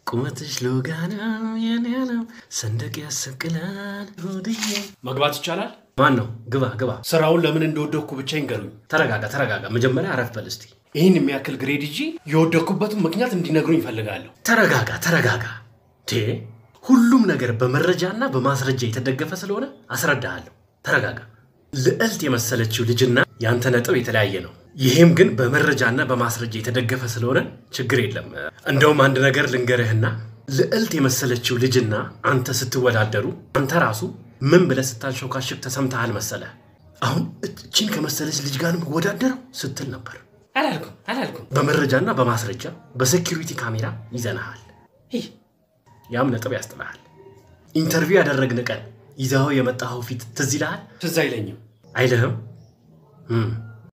ቁመትሽ ሎጋ ነው የኔ ነው ሰንደቅ ያሰቅላል ሆድዬ። መግባት ይቻላል? ማን ነው? ግባ ግባ። ስራውን ለምን እንደወደኩ ብቻ ይንገሩኝ። ተረጋጋ ተረጋጋ። መጀመሪያ አረፍ በል እስቲ። ይህን የሚያክል ግሬድ ይዤ የወደኩበትን ምክንያት እንዲነግሩኝ ይፈልጋለሁ። ተረጋጋ ተረጋጋ። ቴ ሁሉም ነገር በመረጃና በማስረጃ የተደገፈ ስለሆነ አስረዳሃለሁ። ተረጋጋ። ልዕልት የመሰለችው ልጅና ያንተ ነጥብ የተለያየ ነው። ይህም ግን በመረጃና በማስረጃ የተደገፈ ስለሆነ ችግር የለም። እንደውም አንድ ነገር ልንገርህና ልዕልት የመሰለችው ልጅና አንተ ስትወዳደሩ አንተ ራሱ ምን ብለህ ስታንሾካሽክ ተሰምተሃል መሰለህ? አሁን እችን ከመሰለች ልጅ ጋር ነው የምወዳደረው ስትል ነበር። አላልኩም አላልኩም። በመረጃና በማስረጃ በሴኪሪቲ ካሜራ ይዘንሃል። ይህ ያም ነጥብ ያስጥልሃል። ኢንተርቪው ያደረግን ቀን ይዘኸው የመጣኸው ፊት ትዝ ይልሃል? ትዝ አይለኝም። አይልህም? እም፣